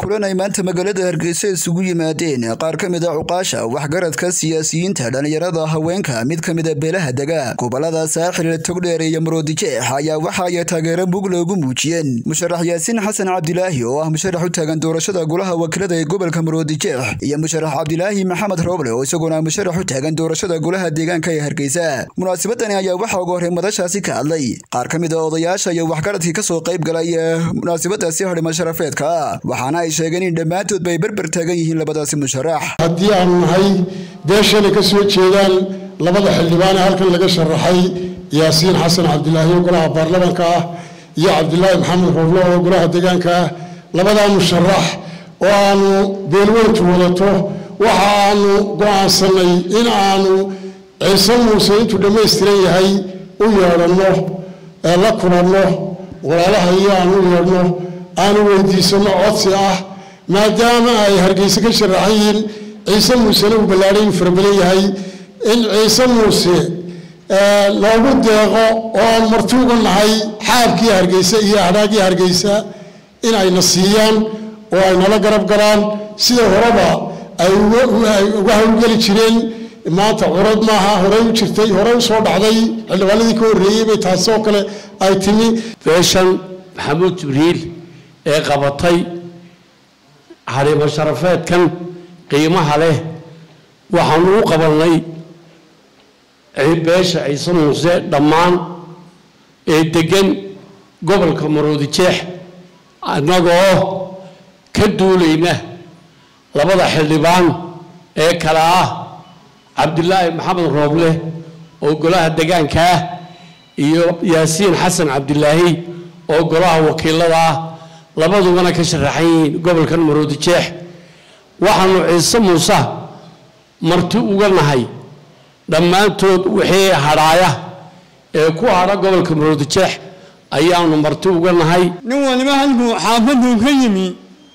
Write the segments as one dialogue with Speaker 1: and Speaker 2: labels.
Speaker 1: kulan ay maanta magaalada hargeysa isugu yimaadeen qaar ka mid a cuqaasha waxgaradka siyaasiyiinta dhallinyarada haweenka mid ka mid a beelaha dega gobolada saaxil togdheer iyo maroodijeex ayaa waxa ay taageero mug loogu muujiyeen musharax yaasiin xasan cabdilaahi oo ah musharax u taagan doorashada golaha wakiilada ee gobolka maroodijeex iyo musharax cabdilaahi maxamed rooble oo isaguna musharax u taagan doorashada golaha deegaanka ee hargeysa munaasabadani ayaa waxaa ugu horey madashaasi ka hadlay qaar ka mid a odayaasha iyo waxgaradkii kasoo qayb galay munaasabadaasi hadhima sharafeedka waxaana ay sheegeen in dhammaantood bay berber taagan yihiin labadaasi musharax
Speaker 2: haddii aanu nahay beeshanay ka soo jeedaan labada xildhibaane halkan laga sharaxay yaasiin xasan cabdilaahi oo golaha baarlamaanka ah iyo cabdilaahi maxamed rooblo oo golaha deegaanka ah labadaa musharax oo aanu beelweyntu wadato waxa aanu go'aansanay in aanu ciise muuse intuu dhammaystiran yahay u yeedhanno la kulanno walaalaha iyo aanu u yeedhno aanu weydiisanno codsi ah maadaama ay hargeyse ka sharaxan yihiin ciise muusena uu ballaadhay uu farabadan yahay in ciise muuse loogu deeqo oo aan marti uga nahay xaabkii hargeysa iyo hadhaagii hargeysa in ayna siiyaan oo ay nala garab galaan sida horeba ay uga howlgeli jireen maanta curad maaha horey u jirtay horey u soo dhacday xildhibaanadii ka horreeyey bay taasi oo kale ay timi
Speaker 3: beeshan maxamuud jibriil ee qabatay xariimo sharafeedkan qiimaha leh waxaanu u qabannay beesha ciise muuse dhammaan ee deggan gobolka maroodijeex annagoo ka duulayna labada xildhibaan ee kale ah cabdilaahi maxamed rooble oo golaha degaanka ah iyo yaasiin xasan cabdilaahi oo golaha wakiilada ah labadubana ka sharaxan yihiin gobolkan maroodijeex waxaanu ciise muuse marti uga nahay dhammaantood wixii hadhaaya ee ku hadha gobolka maroodijeex ayaanu marti uga nahay
Speaker 4: nin waliba halkuu xaafaduu ka yimi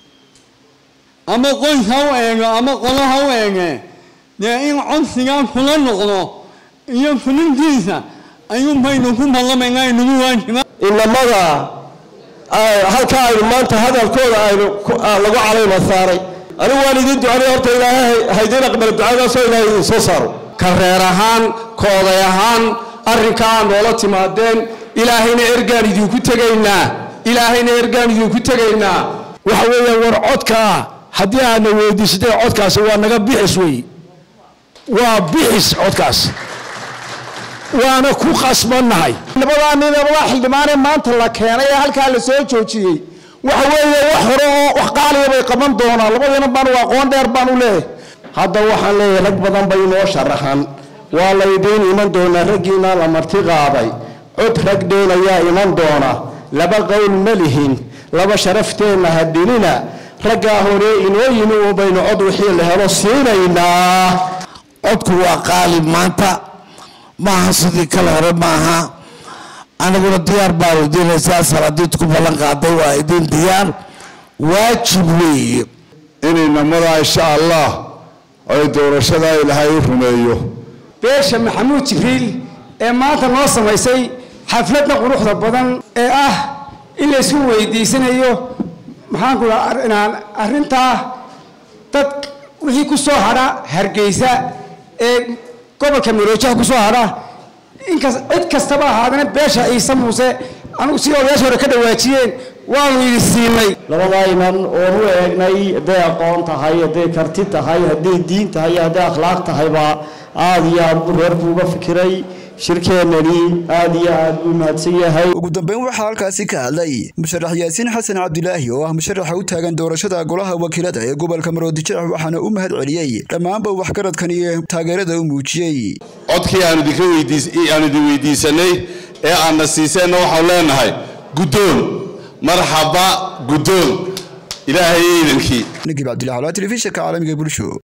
Speaker 4: ama qoys ha u eego ama qolo ha u eege dee in codsigaa kula noqdo iyo fulintiisa ayuun baynu ku ballamaynaa inagu waajiba
Speaker 5: inamada halka aynu maanta hadalkooda aynu lagu calayma saaray anigu waan idiin ducanay horta ilaahay haydiin aqbala ducadaasoo ilaahay idin soo saaro ka reer ahaan ka oday ahaan arrinka aa noola timaadeen ilaahayna ergaan idinku tegaynaa ilaahayna ergaan idinku tegaynaa
Speaker 6: waxa weeyaan war codkaa haddii aadna weydiisatay codkaasi waa naga bixis wey waa bixis codkaas waana ku qasbannahay
Speaker 5: labadaa nin labadaa xildhibaanee maanta la keenay ee halkaa la soo joojiyey waxa weeye wax hore oo wax qaaliya bay qaban doonaan labadiina baan u aqoon dheer baan u leeyahay hadda waxaan leeyahay rag badan bay inoo sharaxan waa laydiin iman doonaa raggiina la marti qaaday cod rag dheenayaa iman doona laba qowl ma lihin laba sharafteenna hadhinina raggaa hore inoo yimi un baynu cod wixii la helo siinaynaa
Speaker 7: codku waa qaalib maanta maaha sidii kale hore maaha aniguna diyaar baanu diinaysaa salaadiid ku ballan qaaday waa idin diyaar waajib weeye
Speaker 8: inaynamadaa insha allah ay doorashadaa ilaahay u rumeeyo
Speaker 9: beesha maxamuud jibriil ee maanta noo samaysay xafladda quruxda badan ee ah in laysku weydiisanayo maxaanku inaan arrintaa dad wixii ku soo hadha hargeysa ee gobolka maroojaha ku soo hadha inkas cid kastaba ahaadana beesha ciise muuse anugu si odayaasha hore ka dhawaajiyeen waanu idin siinay
Speaker 5: labadaa inan oon u eegnay hadday aqoon tahay hadday karti tahay hadday diin tahay hadday akhlaaq tahayba aada iyo aad buu reerku uga fikiray shirkeennani aada iyo aad buu mahadsan yahay
Speaker 1: ugu dambeyn waxaa halkaasi ka hadlay musharax yaasiin xasan cabdilaahi oo ah musharaxa u taagan doorashada golaha wakiilada ee gobolka maroodijeex waxaana u mahad celiyey dhammaanba waxgaradkan iyo taageerada u muujiyey
Speaker 8: codkii aanu idin weydiisanay ee aadna siiseenna waxaanu leenahay guddoon marxaba guddoon ilaahay iidankii
Speaker 1: nagib cabdillahi alaa telefishinka caalamiga bulsho